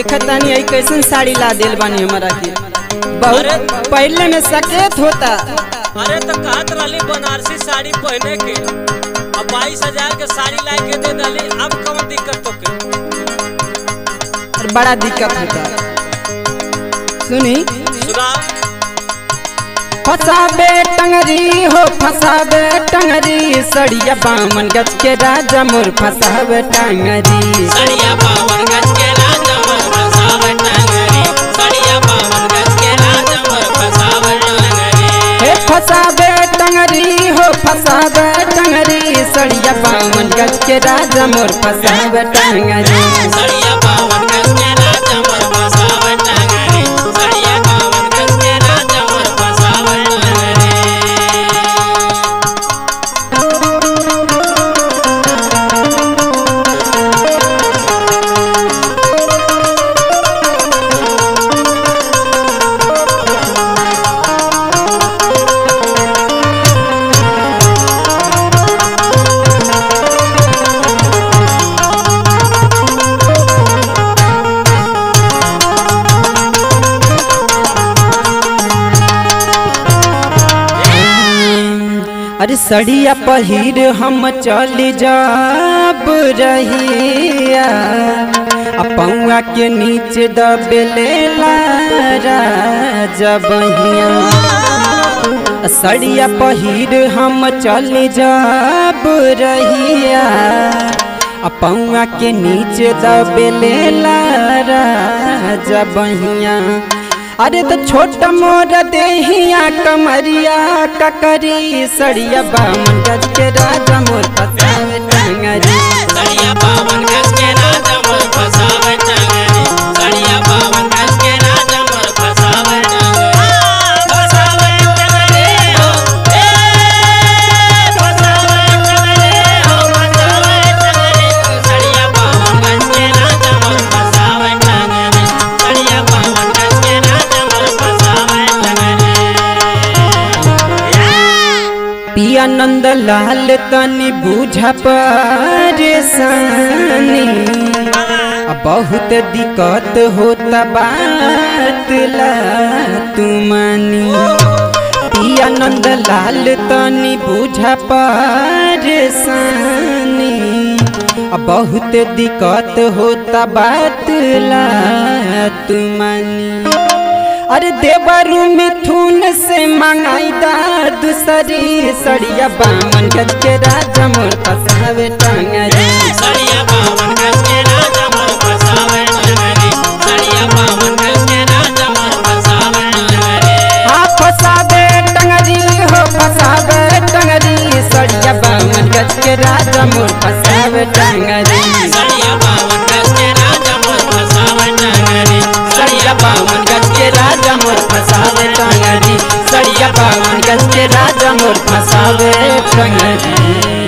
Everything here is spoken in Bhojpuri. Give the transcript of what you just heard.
देखतानी आई कैसन साड़ी ला दिल बानी हमारा के बहुत पहले में सकेत होता अरे तो कहत रहली बनारसी साड़ी पहने के अब बाईस हजार के साड़ी ला के दे दली अब कौन दिक्कत तो के और बड़ा दिक्कत होता सुनी सुना फसाबे टंगरी हो फसाबे टंगरी सड़िया बामन गज के राजा मोर फसाबे टंगरी सड़िया पावन गज के राजा मोर फसावट टंगरी सड़िया पावन गज के राजा मोर फसावट टंगरी हे फसाबे टंगरी हो फसाबे टंगरी सड़िया बामन गज के राजा मोर फसाबे टंगरी सड़िया पावन गज के राजा मोर फसावट टंगरी सड़िया पावन गज के राजा मोर फसावट टंगरी अरे सड़िया पहिर हम चल जाब रहिया आ पौआ के नीचे दबेले जबहिया सड़िया पहिर हम चल जाब रहिया आ पौआ के नीचे दबेले जबहिया अरे तो छोट मोर देहिया कमरिया ककरी सड़िया बामन गज के राजा मोर फसावे टंगरी सड़िया पावन गज के राजा मोर फसावट टंगरी सड़िया पावन गज के राजा मोर फसावट टंगरी फसावट टंगरी हो ए फसावट टंगरी हो फसावट टंगरी सड़िया पावन गज के राजा मोर फसावट टंगरी सड़िया पावन गज के राजा मोर फसावट टंगरी पिया नंद लाल तनी बूझा परेशानी आ बहुत दिक्कत होता बात ला तू मानी पिया नंद लाल तनी बूझा परेशानी आ बहुत दिक्कत होता बात ला तू मानी अरे देवरु मिथुन से मंगाई दा दूसरी सड़िया बामन गज के राजा मोर फसावे टंगरी सड़िया पावन गज के राजा मोर फसावट टंगरी सड़िया पावन गज के राजा मोर फसावट टंगरी हाँ फसावे टंगरी हो फसावे टंगरी सड़िया बामन गज के राजा मोर फसावे टंगरी सड़िया पावन गज के राजा मोर फसावट टंगरी सड़िया बामन गज के राजा मोर फसावे टंगरी सड़िया बामन गज के राजा मोर फसावे टंगरी